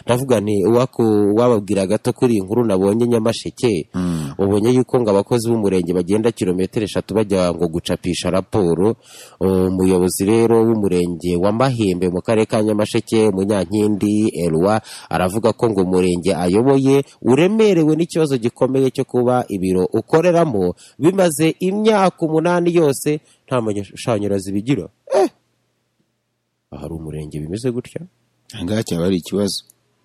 ndavuga nti uwaku wababwira gato kuri iyi nkuru nabonye nyamasheke ubonye yuko ngo abakozi b'umurenge bagenda kilometero eshatu bajya ngo gucapisha raporo umuyobozi rero w'umurenge wa mahembe mu karere ka nyamasheke munyankindi erwa aravuga ko ngo umurenge ayoboye uremerewe n'ikibazo gikomeye cyo kuba ibiro ukoreramo bimaze imyaka umunani yose nta mashanyarazi bigira ahari umurenge bimeze gutya ahangaha cyaba ari ikibazo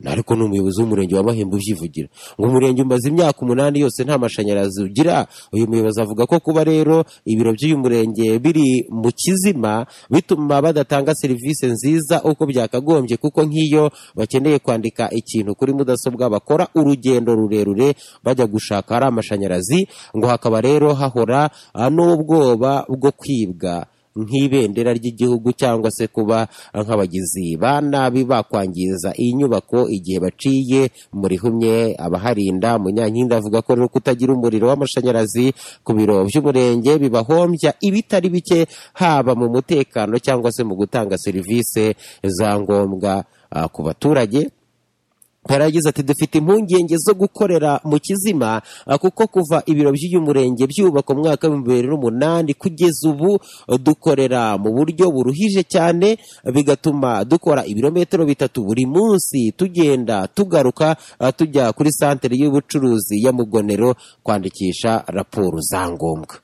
ariko ni umuyobozi w'umurenge wa mahembe ubyivugira ngo umurenge umaze imyaka umunani yose nta mashanyarazi ugira uyu muyobozi avuga ko kuba rero ibiro by'uyu murenge biri mu kizima bituma badatanga serivisi nziza uko byakagombye kuko nk'iyo bakeneye kwandika ikintu kuri mudasobwa bakora urugendo rurerure bajya gushaka ari amashanyarazi ngo hakaba rero hahora n'ubwoba bwo kwibwa nk'ibendera ry'igihugu cyangwa se kuba nk'abagizi ba nabi bakwangiza iyi nyubako igihe baciye muri humye abaharinda munyankindi avuga ko rero kutagira umuriro w'amashanyarazi ku biro by'umurenge bibahombya ibitari bike haba mu mutekano cyangwa se mu gutanga serivisi za ngombwa ku baturage Paragize ati dufite impungenge zo gukorera mu kizima kuko kuva ibiro by'uyu murenge byubaka umwaka w'ibihumbi bibiri n'umunani kugeza ubu dukorera mu buryo buruhije cyane bigatuma dukora ibirometero bitatu buri munsi tugenda tugaruka tujya kuri santere y'ubucuruzi ya mugonero kwandikisha raporo za ngombwa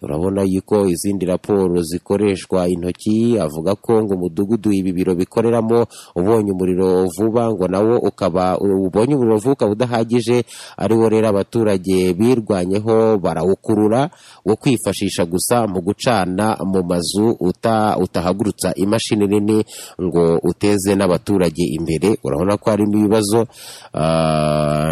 urabona yuko izindi raporo zikoreshwa intoki avuga ko ngo umudugudu ibi biro bikoreramo ubonye umuriro vuba ngo nawo ukaba ubonye umuriro vuba ukaba udahagije ariwo rero abaturage birwanyeho barawukurura wo kwifashisha gusa mu gucana mu mazu utahagurutsa imashini nini ngo uteze n'abaturage imbere urabona ko harimo ibibazo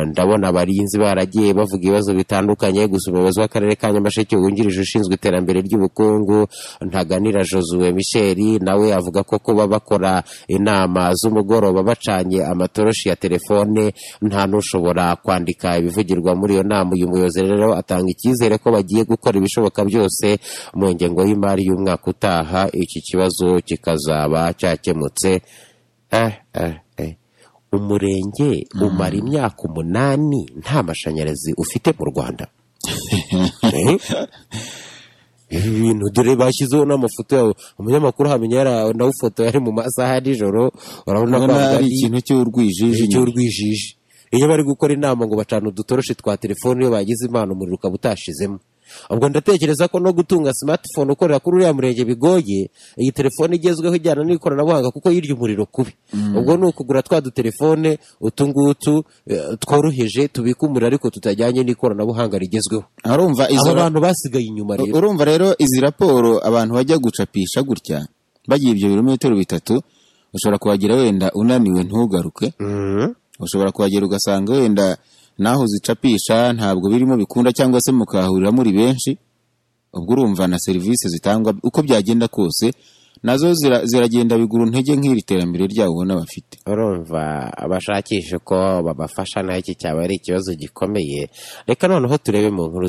ndabona abarinzi baragiye bavuga ibibazo bitandukanye gusa umuyobozi w'akarere ka nyamasheke wungirije ushinzwe ushinzwe iterambere ry'ubukungu ntaganira josuwe misheri nawe avuga ko kuba bakora inama z'umugoroba bacanye amatoroshi ya telefone nta n'ushobora kwandika ibivugirwa muri iyo nama uyu muyobozi rero atanga icyizere ko bagiye gukora ibishoboka byose mu ngengo y'imari y'umwaka utaha iki kibazo kikazaba cyakemutse eh, eh, eh. umurenge umara imyaka umunani nta mashanyarazi ufite mu rwanda ibi bintu dore bashyizeho n'amafoto yawe umunyamakuru hamenya nawe yari mu masaha ya nijoro urabona ko ari ikintu cy'urwijiji cy'urwijiji iyo bari gukora inama ngo bacana udutoroshi twa telefone iyo bagize impano umuriro ukaba utashizemo ubwo ndatekereza ko no gutunga simatifone ukorera kuri uriya murenge bigoye iyi telefone igezweho ijyana n'ikoranabuhanga kuko yirya umuriro kubi ubwo ni ukugura twa dutelefone utungutu tworoheje tubika umuriro ariko tutajyanye n'ikoranabuhanga rigezweho urumva izo abantu basigaye inyuma rero urumva rero izi raporo abantu bajya gucapisha gutya bagiye ibyo birometero bitatu ushobora kuhagera wenda unaniwe ntugaruke ushobora kuhagera ugasanga wenda naho uzicapisha ntabwo birimo bikunda cyangwa se mukahahurira muri benshi ubwo urumva na serivisi zitangwa uko byagenda kose nazo ziragenda bigura intege nk'iri terambere ryabo ubona bafite urumva abashakisha uko babafasha naho iki cyaba ari ikibazo gikomeye reka noneho turebe mu nkuru